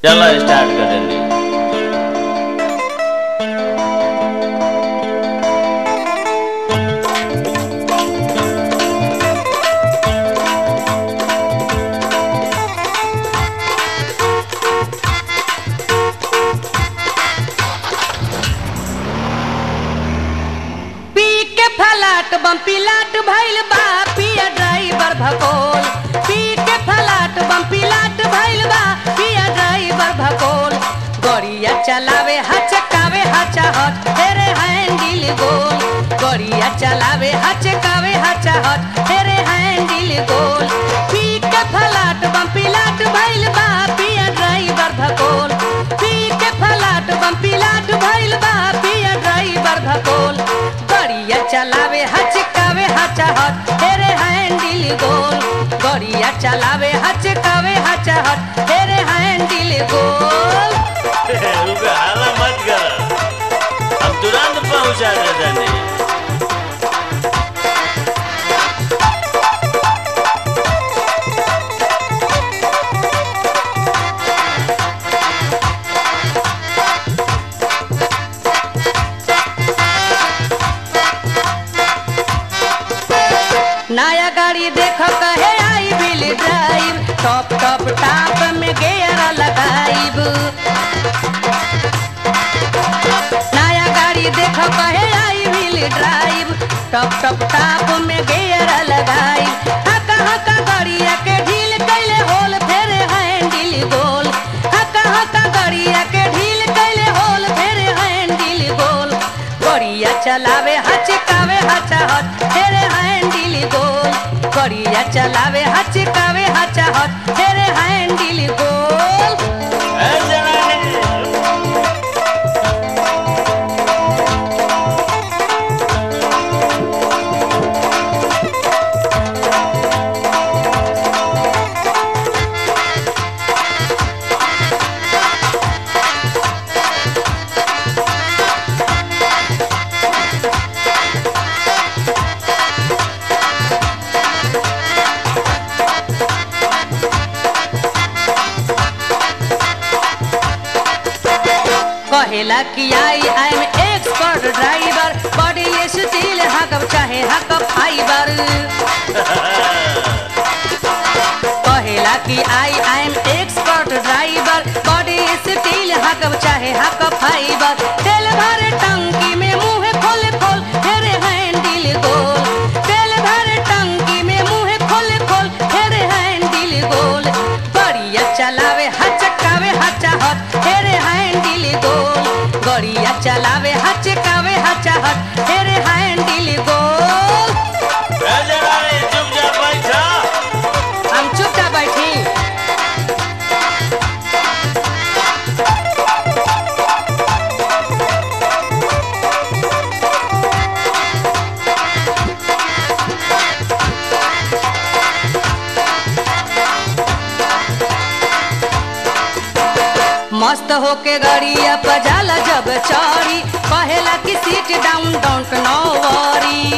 चलो स्टार्ट कर जल्दी पी के फलाट बम पिलाट भइल बा पिया ड्राइवर भकोल पी के फलाट बम पिलाट भइल बा पिया ड्राइवर भकोल गड़िया चलावे हचकावे हचा हट हेरे हैंडल गोल गड़िया चलावे हचकावे हचा हट हेरे हैंडल गोल पी के फलाट बम पिलाट भइल बा पिया ड्राइवर भकोल पी के फलाट बम पिलाट भइल बा पिया ड्राइवर भकोल गड़िया चलावे हचकावे हचा हट हेरे हैंडल गोल गड़िया चलावे हचकावे हचा हट हेरे हैंडल गोल रुको हाला मत कर हम तुरंत पहुंचा देते नहीं नया गाड़ी देख कहे I will drive top top top में गेयर लगाइब नया गाड़ी देख कहे I will drive top top top में गेयर लगाइब हका हका गाड़िया के ढील कैले होल फेरे हैंडल गोल हका हका गाड़िया के ढील कैले होल फेरे हैंडल गोल गड़िया चलावे हचकावे हचाहत हेरे हैंडल गोल गड़िया चलावे हचकावे हचाहत हेरे हैंडल गोल ए जनानी कहेला कि I I am expert driver body steel हकब चाहे हकब फाइबर कहेला कि I I am expert driver body steel हकब चाहे हकब फाइबर तेल भरे टंकी में मुंह खोल खोल हेरे हैंडल गोल तेल भरे टंकी में मुंह खोल खोल हेरे हैंडल गोल बढ़िया चलावे हचकावे हचाहत हेरे हैंडल गोल गड़िया चलावे हचकावे हचाहत हेरे हैंडल गोल ए जनानी चुपचाप बैठा हम चुपचाप बैठी मस्त होके गाड़िया पजाला जब चौड़ी कहेला कि seat down don't no worry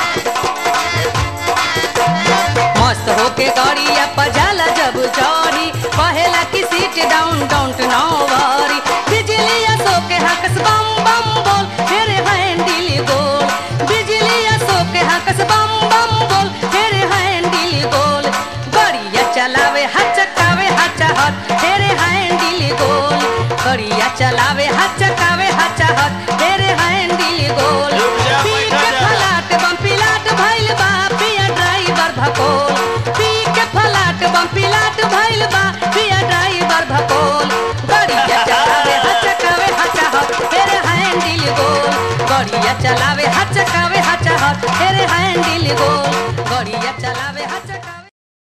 मस्त होके गाड़िया पजाला जब चौड़ी कहेला कि seat down don't no worry बिजलिया सोके हकस बम बम बोल हेरे हैंडल गोल बिजलिया सोके हकस बम बम बोल हेरे हैंडल गोल गड़िया चलावे हचकावे हचाहत हेरे हैंडल गोल गड़िया चलावे हचकावे हचाहत हेरे हैंडल गोल रुक जा, पी बैठा के जा। फलाट बम पिलाट भइल बा पिया ड्राइवर भकोल पी के फलाट बम पिलाट भइल बा पिया ड्राइवर भकोल गड़िया चलावे हचकावे हचाहत हेरे हैंडल गोल गड़िया चलावे हचकावे हचाहत हेरे हैंडल गोल गड़िया चलावे हचकावे